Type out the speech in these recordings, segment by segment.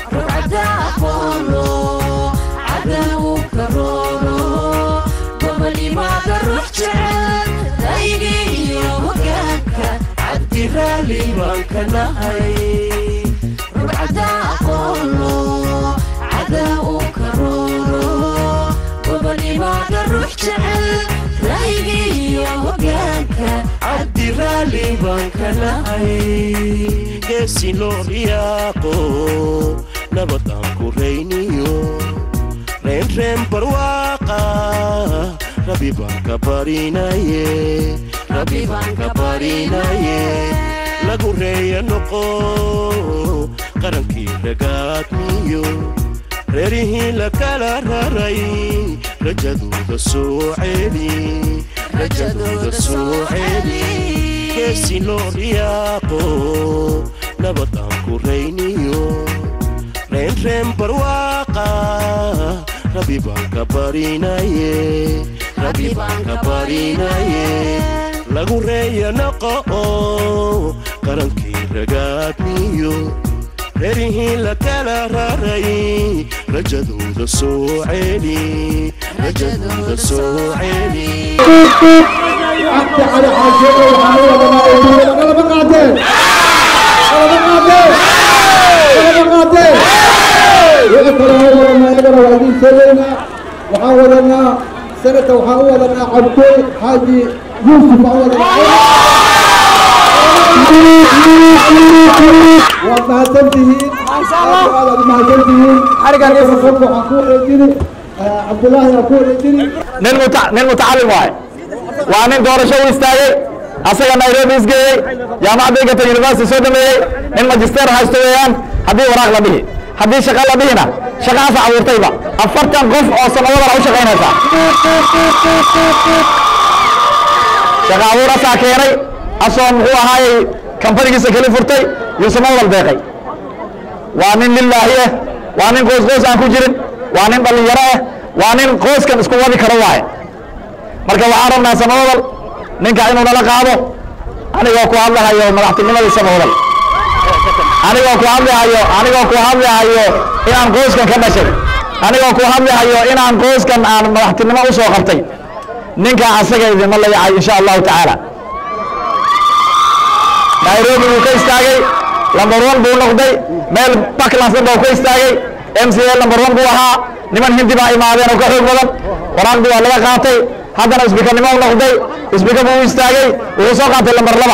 rugcada aqoolo cadan u karooro gobolimaada ruux jecel daygii iyo hogaanka cabdi raalli baan ka nahay rugcada aqoolo cadan u karooro gobolimaada ruux jecel daygii iyo hogaanka cabdi raalli baan ka nahay geesi loo riyaaqo nabad aan ku rayniyo reenreen barwaaqa rabi baan ka barinaye rabi baan ka barinaye lagu reeya noqo qarankii ragaadmiyo reerihii la kala raray rajadooda soo celi rajadooda soo celi geesi loo riyaaqo nabad aan ku rayniyo reenreen barwaaqa rabi baan ka barinaye rabi baan ka barinaye lagu reeya noqo qarankii ragaadmiyo reerihii la kala raray rajadooda soo celi rajadooda soo celi عبد على حاجته وحميد ما يقول انا بقاتل انا بقاتل انا بقاتل يذكر هو لما يقرا وهذه سنه وحاولنا سنه وحاولنا عبد حاجي يوسف وما تنتهي ما شاء الله ما تنتهي حركه الرسول وحقول الدين عبد الله يقول الدين nin muta- nin mutacallim waaye waa nin doorasho u istaagay asaga nairobi isgeeyey jaamacadda egerton university soo dhameeyey nin magister haysto weeyaan haddii waraaq la dhihi haddii shaqa la dhihina shaqaasa abuurtayba afartan qof oo sanawadana u shaqaynaysa shaqa abuurasaa keenay asoo muxuu ahaayey kambanigiisa keli furtay yuusuma wadal deeqay waa nin lilaahi ah waa nin qoys qoys aan ku jirin waa nin dhallinyaro ah waa nin qoyskan isku wadi karo waaye marka waxaan rabnaa samawadal ninka inuu nala qaado anigoo ku hadlahayo madaxtinimadii samawadal anigoo ku hadlahayo anigoo ku hadlahayo inaan qoyskan ka dhashay anigoo ku hadlahayo inaan qoyskan aan madaxtinimo u soo qabtay ninka asaga idinma layacay insha allahu tacaala nairobi buu ka istaagay lambar one buu noqday meel backlands dhan buu ka istaagay m c a lambar one buu ahaa niman hindi baa imaadeen oo ka xoog badan waraaqdii waa laga qaatay haddana isbikanimo u noqday isbika buu u istaagay wuxuu soo qaatay lambar laba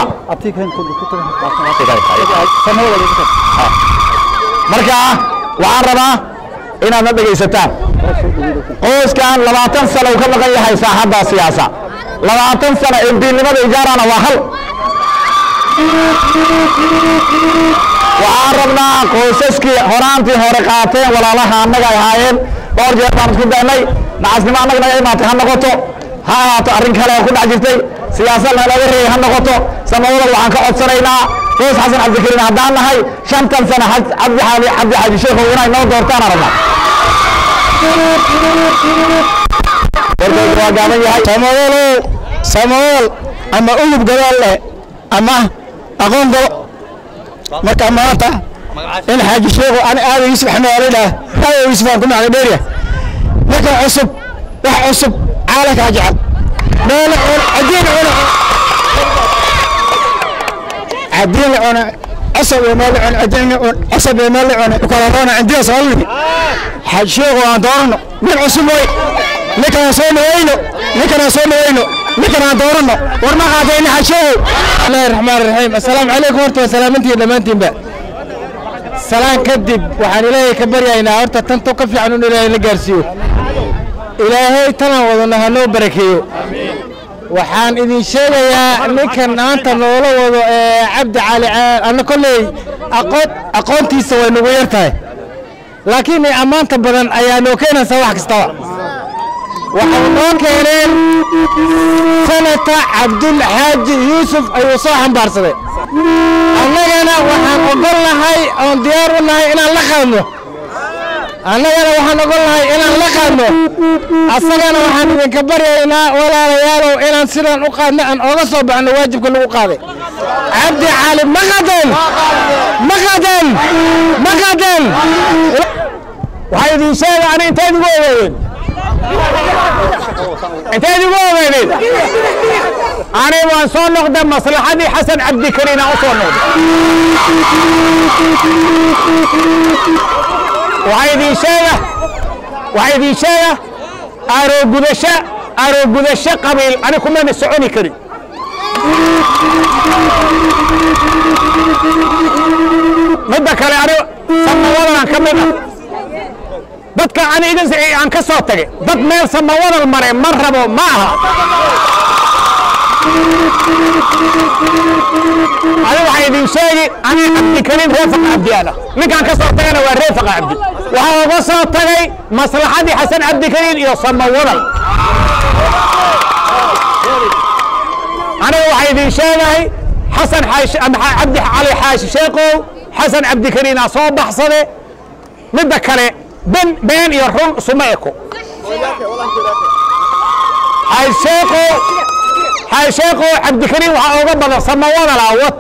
marka waxaan rabaa inaad na dhegaysataan qoyskan labaatan sano uu ka maqan yahay saaxadda siyaasa labaatan sano embiinimada ijaarana waa hal waxaan rabnaa qoysaskii horaantii hore qaateen walaalaha annaga ay ahaayeen dhowr jeer baan isku daynay nacasnimo annaga naga imaatay ha noqoto ha ahaato arrin kale oo ku dhex jirtay siyaasad nalaga reeyay ha noqoto samawadal waxaan ka codsanaynaa qoys xasan cabdikariin haddaan nahay shantan sano xaj- cabdi xaali cabdi xaaji sheekhow inay noo doortaan rabnaa warkaygu waa gaaban yahay samawalow samawal ama ulub gadaal leh ama aqoon galo marka maanta in xaaji sheekhu ani aada yusuf xamaalidha aada yusuf aan ku macday dheeriya marka cusub wax cusub caalamkaa jecel meel cun cadiin cuna cadiin la cuna cusub iyo meel la cuna cadiin la cuna cusub iyo meel la cuna kala roona cindiya soomaalidi xaaji sheekhu aan doorano nin cusub way ninkan aan soo dhawayno ninkan aan soo dhawayno ninkan aan doorano war ma qaadayna xaaji sheekhu bismillahi raxmaan raxiim assalaamu calaykum horta waa salaamantiin dhammaantiinba salaan kadib waxaan ilaahay ka baryaynaa horta tanto ka fiican in ilaahay la gaarsiiyo ilaahay tanaan wadana ha noo barakeeyo waxaan idin sheegayaa ninkan maanta noola wado ee cabdi cali anna kolley aqoon aqoontiisa way nagu yar tahay laakiin ammaanta badan ayaa noo keenaysa wax kastaba waxay noo keeneen sanata cabdul xaaji yuusuf ayuu soo xambaarsaday annagana waxaan ogol nahay oon diyaar u nahay inaan la qaadno annagana waxaan ogol nahay inaan la qaadno asagana waxaan idinka baryaynaa walaalayaalow inaan sidaan u qaadno aan ooga soo baxno waajibka lagu qaaday cabdi cali maqadan maqadan maqadan waxaa idin sheega ani inteed igu ogeydeen inteed igu ogeydeen ani waan soo noqday maslaxadii xasan cabdikariin aan u soo noqday waxaa idin sheega waxaa idin sheega aroogudasho aroogudasho qabiil ani kumana soconi karin midda kale ani samawadan ka mid ah dadka ani idin aan ka soo tagay dad meel samawadal mare ma rabo ma aha ani waxaa idin sheegi ani cabdikariim reefaqa cabdiyaana ninkaan ka soo tagana waa reefaqa cabdi waxaa uga soo tagay maslaxadii xasan cabdikariim iyo samawadal aniga waxaa idin sheegahay xasan xaashi ama cabdi cali xaashi sheekow xasan cabdikariin aa soo baxsade midda kale ben been iyo run isuma eko xaasheekow xaasheekow cabdikariin waxaa uga badan samawadala wat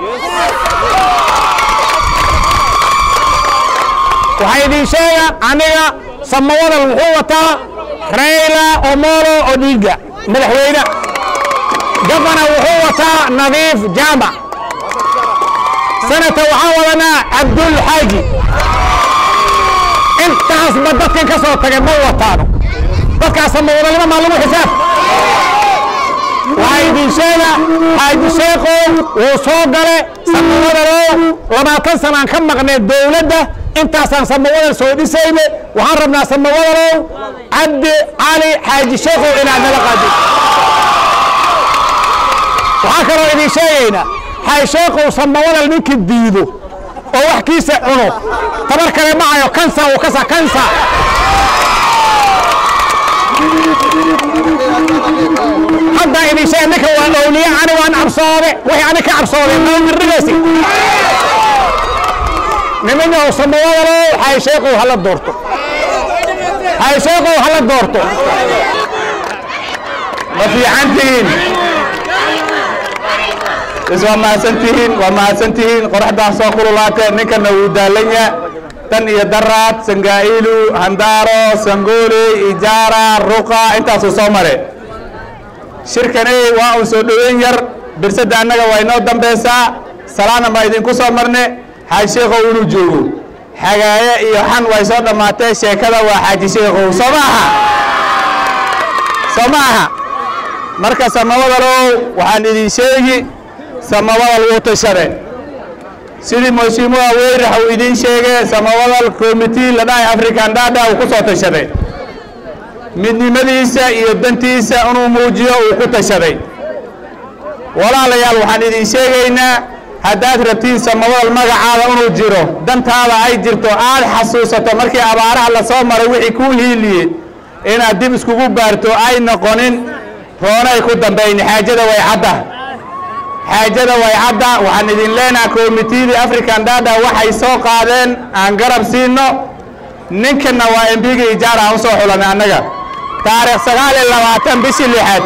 waxaa idin sheega aniga samawadal wuxuu wataa rayla omolo odinga madaxweyne gabana wuxuu wataa nadiif jaamac sanata waxaan wadanaa cabdul xaaji intaasba dadkan ka soo tagay ma wataano dadkaas samawadalnimo maa lagu xisaab waxaa idin sheega xaaji sheekow wuu soo gale samawadalow labaatan sanaan ka maqnay dowladda intaasaan samawadal soo dhisayne waxaan rabnaa samawadalow cabdi cali xaaji sheekow inaad nala qaadid waxaa kaloo idin sheegaynaa xaysheekow samawadal ninkii diido oo wax kiisa cuno tabar kale ma hayo kansa uu kasa kansa hadda idin sheeg ninka waa owliye ani waan cabsoode wixii ani ka cabsooday mawmirrigaysi niminow samawadalow xaysheekow hala doorto xaysheekow hala doorto ma fiicantihiin is waa mahadsantihiin waa mahadsantihiin qoraxdaan soo kululaatee ninkana wuu daalanya tan iyo daraad sangaa'ilu handaaro sangooley ijaara ruqa intaasuu soo mare shirkaney waa un soo dhoweyn yar birsadda annaga waa inoo dambeysaa salaana baa idinku soo marne xaaji sheekhow inuu joogo xagaaye iyo xan way soo dhammaatee sheekada waa xaaji sheekhow soo ma aha soo ma aha marka samawadalow waxaan idin sheegi samawadal wuu tashade sidii mhashiimuha weyrax uu idiin sheegay samawadal committee la dhahay african dada uu ku soo tashaday midnimadiisa iyo dantiisa inuu muujiyo uu ku tashaday walaalayaal waxaan idin sheegaynaa haddaad rabtiin samawadal magacaada inuu jiro dantaada ay jirto aad xasuusato markii abaaraha la soo maray wixii kuu hiiliye inaad dib iskugu baarto ay noqonin roonay ku dambayni xaajada way cadda xaajada way cadda waxaan idin leenaha komitidii african dada waxay soo qaadeen aan garab siino ninkana waa embiga ijaara aan usoo xulanay annaga taarikh sagaal iyo labaatan bishii lixaad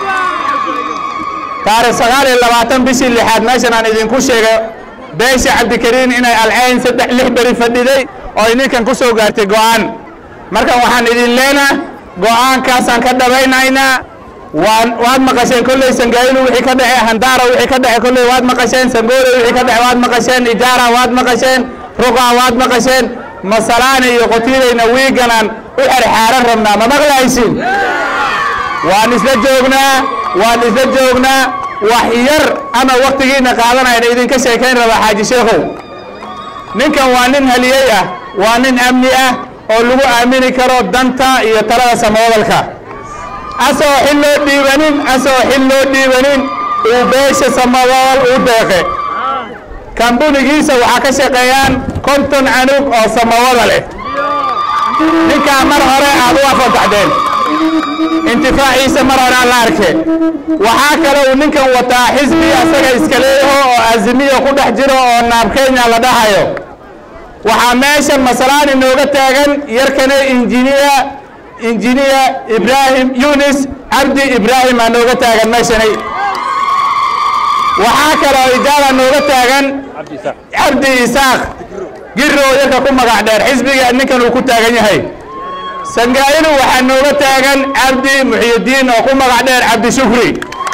taarikh sagaal iyo labaatan bishii lixaad meeshan aan idinku sheegay beesha cabdikariin inay alcayn saddex lix beri fadhiday oo ay ninkan ku soo gaartay go'aan markan waxaan idin leenaha go'aankaasaan ka dhabaynaynaa waan waad maqasheen kolley sangaayilu wixii ka dhace handaara wixii ka dhace kolley waad maqasheen sangoole wixii ka dhace waad maqasheen ijaara waad maqasheen ruqa waad maqasheen masalaani iyo qotiidayna wiiganaan u xerxaaran rabnaa ma maqlaysin waan isla joognaa waan isla joognaa wax yar ama waktigiina qaadanayna idinka sheekayn raba xaaji sheekhow ninkan waa nin haliyey ah waa nin amni ah oo lagu aamini karo danta iyo talada samawadalka asoo xil loo dhiibanin asoo xil loo dhiibanin uu beesha samawadal u deeqe kambunigiisa waxaa ka shaqeeyaan konton canug oo samawada leh ninkaa mar hore aad u afantaxdeen intifaaciisa mar hore aan la arke waxaa kale uu ninkan wataa xisbi asaga iska leeyaho oo azimiya ku dhex jiro oo naab kenya la dhahayo waxaa meeshan masalaan inooga taagan yarkane injiniya injiniya ibraahim yunis cabdi ibraahim aa nooga taagan meeshanay waxaa kaloo ijaaba nooga taagan cabdi isaaq giroo yarka ku magac dheer xisbiga ninkan uu ku taagan yahay sangaayinu waxaa nooga taagan cabdi muxyidiin oo ku magac dheer cabdi shukri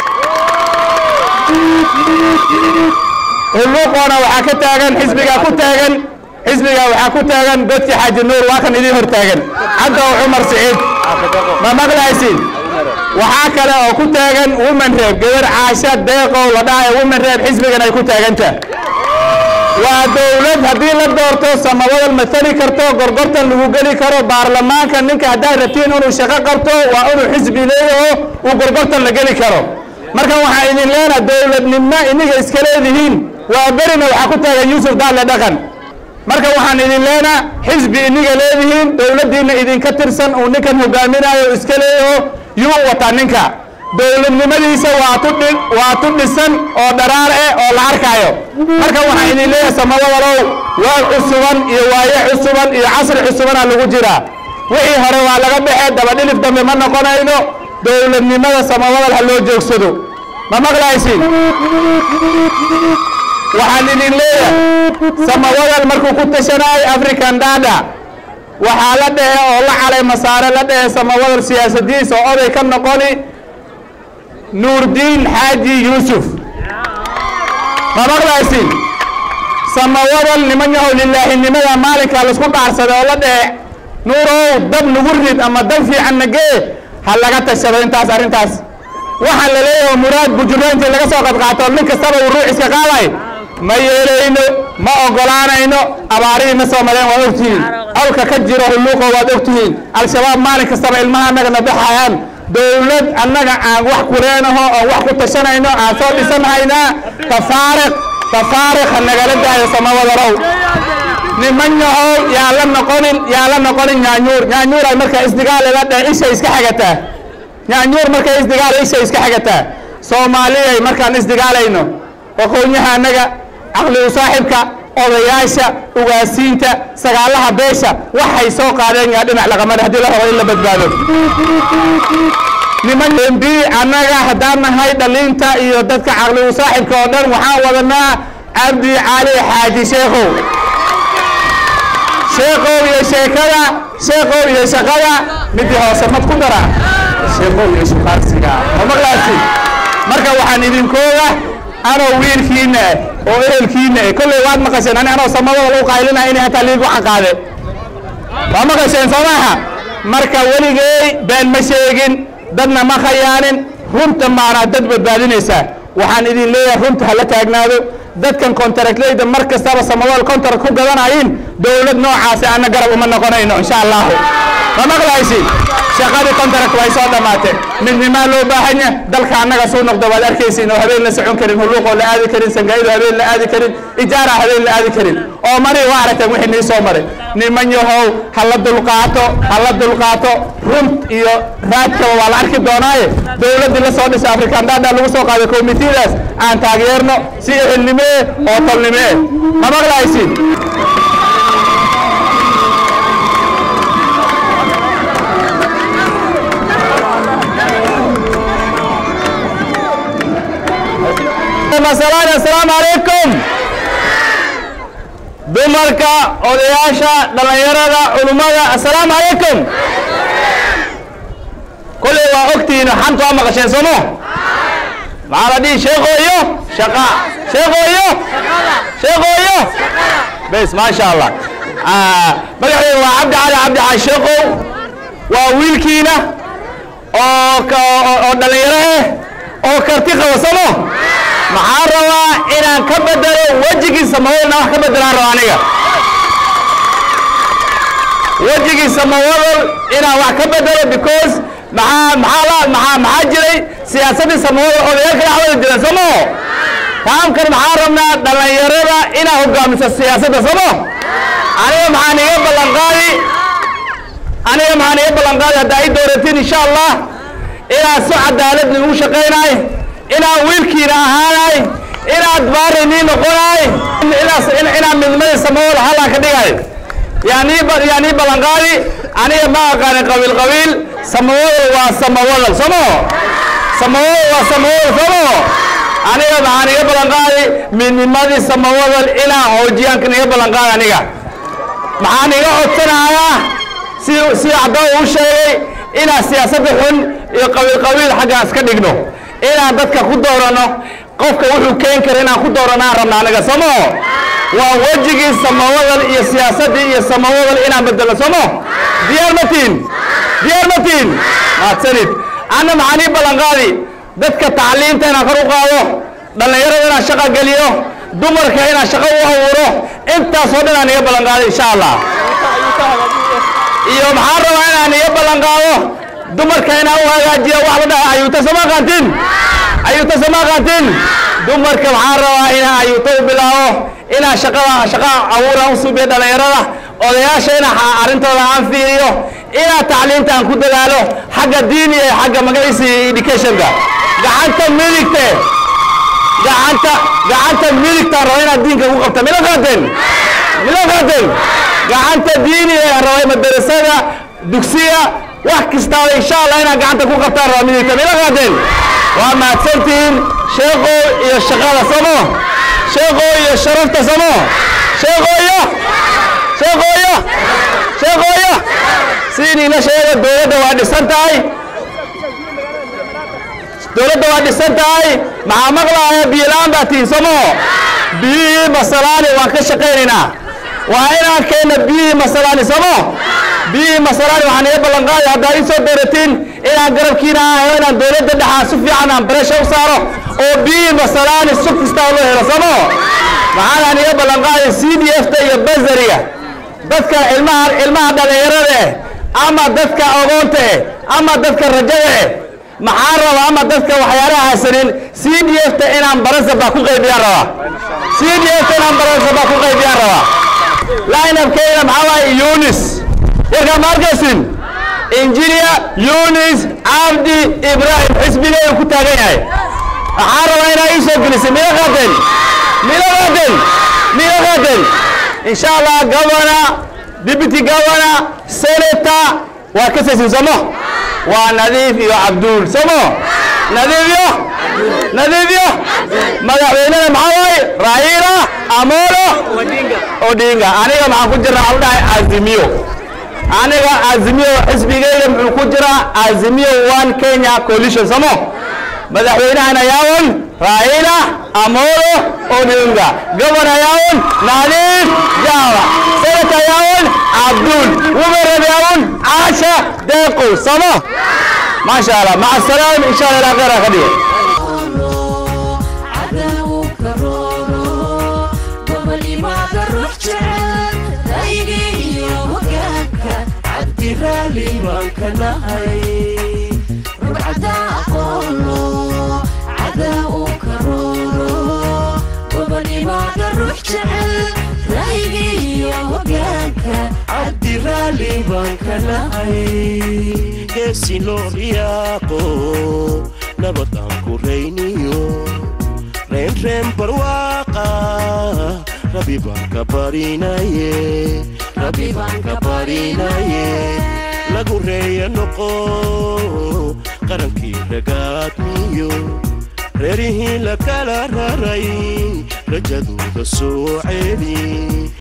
hulluuqoona waxaa ka taagan xisbigaa ku taagan xisbigaa waxaa ku taagan godki xaaji nuur waa kan idiin hor taagan cabdow cumar siciid ma maqlaysin waxaa kale oo ku taagan women reeb gabar caasha deeqow la dhahayo women reeb xisbigan ay ku taaganta waa dowlad haddii la doorto samawadal matali karto gorgortan lagu geli karo baarlamaanka ninka haddaad rabtiin inuu shaqo qabto waa inuu xisbi leeyaho uu gorgortan la geli karo marka waxaa idin leena dowladnimo iniga iska leedihiin waa berina waxaa ku taagan yuusuf daale dhaqan marka waxaan idin leenaa xisbi iniga leedihiin dowladdiina idinka tirsan uu ninkan hogaaminayo iska leeyaho yuu wataa ninka dowladnimadiisa waa tu dhi waa tu dhisan oo dharaar eh oo la arkaayo marka waxaan idin leeyahay samawadalow waa cusuban iyo waaye cusuban iyo casri cusubana lagu jiraa wixii hore waa laga baxee dabadhilif dambe ma noqonayno dowladnimada samawadal ha loo joogsado ma maqlaysin waxaan idin leeyahay samawadal markuu ku tashanaayo african dada waxaa la dhehe oo la calay masaare la dhehe samawadal siyaasadiisa oo oday ka noqoni nuurdiin xaaji yuusuf ma maqlaysin samawadal niman yahow lilaahinimada maalinkaa laisku dhaarsaday oo la dhehe nuurow dab nagu rid ama dab fiican nagee ha laga tashado intaas arrintaas waxaa la leeyahay muraad bujurro intii laga soo qadqaato nin kastaba uu ruux iska qaaday ma yeelayno ma ogolaanayno abaarihii na soo mareen waad ogtihiin awlka ka jiro hulluuqo waad ogtihiin al-shabaab maalin kastaba ilmaha annaga na baxayaan dowlad annaga aan wax ku leenaho oon wax ku tashanayno aan soo dhisanhaynaa tafaariq tafaariq ha nagala daayo samawadarow niman yahow yaa la noqonin yaa la noqonin nyaanyuur nyaanyuur ay markaa isdigaal ila dheh ishay iska xagataa nyaanyuur markay isdigaal ishay iska xagataa soomaaliyay markaan isdigaalayno aqoonyaha annaga caqli u saaxibka odayaasha ugaasiinta sagaalaha beesha waxay soo qaadeen yaa dhinac laqamada haddii la rabo in la badbaado niman mb annaga haddaan nahay dhaliinta iyo dadka caqli u saaxibka oo dhan waxaan wadanaa cabdi cali xaaji sheekhow sheekow iyo sheekada sheekow iyo shaqada midii hoose mad ku dara sheekow iyo shukaansiga ma maqlaasi marka waxaan idinkooga anoo wiilkiina oo ehelkiina kolley waad maqasheen ani anoo samadada lagu qaylina inay hataa liigu xaqaade waa maqasheen soo maaha marka weligey been ma sheegin dadna ma khayaanin runta maanaa dad badbaadinaysaa waxaan idin leeyahay runta hala taagnaado dadkan contractleyda mar kastaba samadool contract ku gadanayin dowlad noocaasi ana garab uma noqonayno insha allahu ma maqlaysi shaqadii contract way soo dhammaatee midnimaa loo baahan yahay dalka annaga suu noqdo waad arkaysiin oo habeen la socon karin hulluuqoo la aadi karin sangaayido habeen la aadi karin ijaara habeen la aadi karin oo mari waa aragteen wixii nii soo maray niman yahow hala dulqaato hala dulqaato runt iyo raadkaba waa la arki doonaaye dowladdii la soo dhisay african dada lagu soo qaaday komitiyadaas aan taageerno si ehelnimee oo tolnimee ma maqlaysin asalaamu calaykum dumarka odayaasha dhallinyarada culummada assalaamu calaykum kolley waa ogtihiin xanta waa maqasheen soomo maxaa la dhihi sheekooyo shaqa sheekooyo sheekooyo bes maasha allah magaceedu waa cabdi cali cabdi cali sheekow waa wiilkiina oo oo dhallinyaro ah oo karti qaba somo maxaan rabaa inaan ka bedelo wejigiisa mawadalna wax ka bedelaan raba aniga wejigiisa mawadal inaan wax ka bedelo because maxaa maxaa la maxaa maxaa jiray siyaasaddiisa mawadal odayaalka dhex wada jiran somo taamkan maxaan rabnaa dhallinyarada inaa hogaamiso siyaasadda somo aniga maxaan iga ballan qaadi aniga maxaan iga ballan qaadi haddaa ii dooratiin insha allah inaan si cadaalad ugu shaqaynaay inaan wiilkiina ahaanay inaad baari nii noqonaay inaan midnimadii samawada hallaan ka dhigay yaanii yaanii ballanqaadi aniga ma aqaanin qabiil qabiil samawadal waa samawadal somo samawadal waa samawadal somo aniga maxaan iga ballan qaaday midnimadii samawadal inaan hoojiyaankan iga ballan qaaday aniga maxaan iga codsanayaa si si caddaa uu sheegay inaan siyaasadda xun iyo qabiil qabiil xaggaan iska dhigno inaan dadka ku doorano qofka wuxuu keen kara inaan ku dooranaan rabna aniga somo waa wejigii samawadal iyo siyaasaddii iyo samawadal inaan bedelo somo diyaar matiin diyaar matiin mahadsanid anna maxaan ii ballan qaadi dadka tacliinta inaan kor u qaado dhallinyarada inaan shaqa geliyo dumarka inaan shaqo u abuuro intaasoo dhan aan iga ballan qaado insha allah iyo maxaan rabaa inaan iga ballan qaado dumarka inaan u hagaajiyo wax la dhaha ayuuta sama qaatin ayuuta sama qaatin dumarka maxaan rabaa inaan ayuuta u bilaabo inaan shaqada shaqa abuuran u suubiyo dhallinyarada odayaasha inaan arrintooda aan fiiriyo inaan tacliinta aan ku dadaalo xagga diini iyo xagga magaciisa iyo educationka gacanta midigte gacanta gacanta midigtaan raba inaad diinka ku qabta mila qaateen mila qaateen gacanta diini ee rabay madarasada dugsiga wax kastaaba insha allah inaad gacanta ku qabtaan raba midigta mila qaateen waa mahadsantihiin sheeko iyo shaqada samo sheeko iyo sharafta samo sheeko iyo sheeko iyo sheeko iyo sidiina sheega dowladda waa dhisan tahay dowladda waa dhisan tahay maxaa maqlaaya biyola-aan baa tihin somo biyihii masalaani waan ka shaqaynaynaa waa inaan keenna biyihii masalaani somo biyihii masalaani waxaan iga ballan qaadaya haddaad ii soo dooratiin inaan garabkiina ahayo inaan dowladda dhexaa si fiican aan bareesha u saaro oo biyihii masalaani sug kastaa loo helo somo maxaanaan iga ballan qaadaya c d f ta iyo basariga dadka ilmaha ilmaha dhallinyarada eh ama dadka ogoonta eh ama dadka rajada eh maxaan rabaa ama dadka waxyaalaha haysanin c d f ta inaan barasaba ku qaybiyaan rabaa c d f ta inaan barasaba ku qaybiyaan rabaa linabkeyna maxaa waaye yunis warkaa ma arkaysin engineer yunis cabdi ibrahim xisbigeyga ku taagan yahay waxaan rabaa inaa ii soo gelisay mila qaaden mila qaaden mila qaaden insha allah governor deputy governor senator waa ka saysin somo waa nadiif iyo cabduul somo nadiif iyo nadiif iyo madaxweynena maxaa waaye raila amolo odinga aniga maxaan ku jiraa waxaa dhahay azimiyo aniga azimiyo xisbigeyga muxuu ku jiraa azimiyo one kenya coalition somo madaxweynahana yaawan raila amolo odinga gobona yaawan nadiif jawa senata yaawan abdul wumerab yaawan caasha deeqow somo maasha allah maca asalaam insha allah ilaa khayra ka dhigo geesi loo riyaaqo nabad aan ku rayniyo reenreen barwaaqa rabi baan ka barinaye rabi baan ka barinaye lagu reeya noqo qarankii ragaadmiyo reerihii la kala raray rajadooda soo celi